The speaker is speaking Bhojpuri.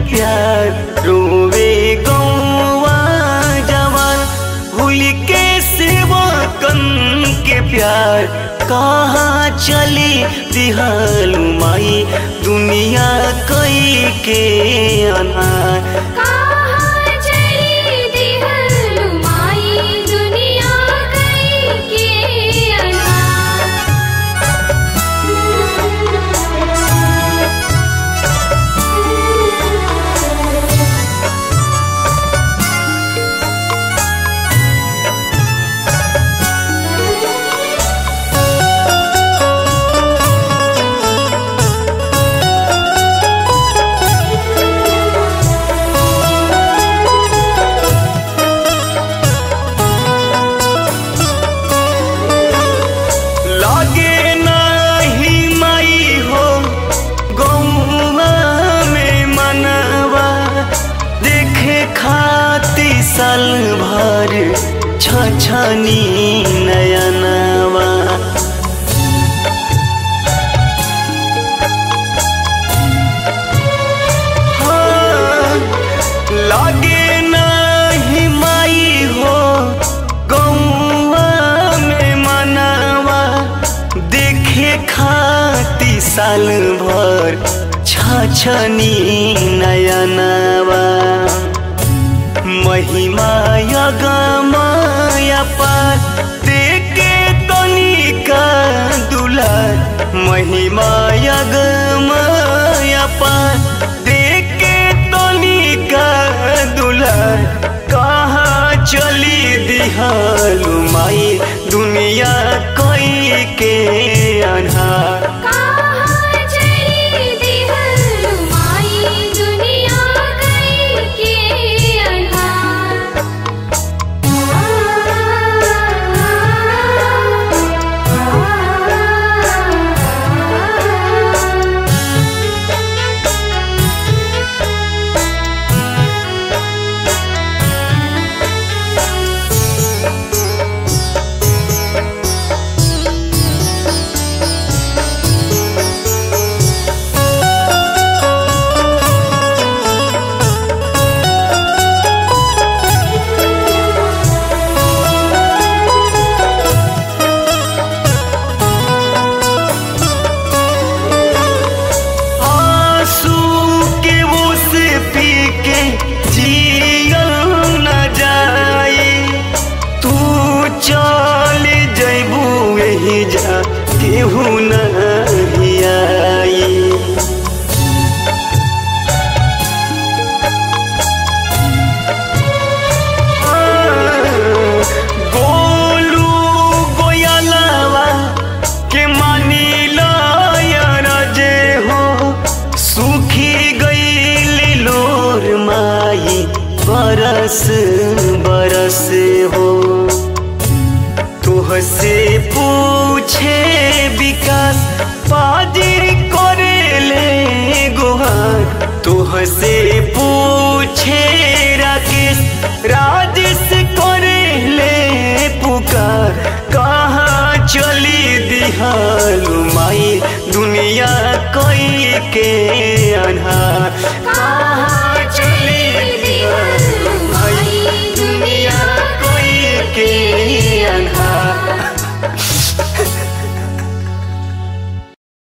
प्यार रोवे गौवा जवान भूल के सेवा कन के प्यार कहाँ चली दिहालू माई दुनिया कई के अनार कहाँ चली दिहलु माई दुनिया कई के अनार लागे नाही माई हो गौवा में मनवा देखे खाती साल भर छछनी नयनवा हाँ, लागे नाही माई हो गौवा में मनवा देखे खाती साल भर छछनी नयनवा महिमा यगमाया पार देखे तनिका दुलार महिमा यगमाया पार देखे तनिका दुलार कहाँ चली दिहालू माई दुनिया कई के अनहार कहाँ चली दिहलु माई दुनिया कई के अनार आंसू के उस पी के जियल न जाई तू चल जैबू यही जा केहू नहीं आई गोलू गोयलवा के मानी जे हो सुखी गई लोर माई बरस बरस हो तुहसे पूछे विकास पाजी करेले गुहार तुहसे पूछे राकेश राजेश करेले पुकार कहाँ चली दिहालू माई दुनिया कोई के अनहार कहाँ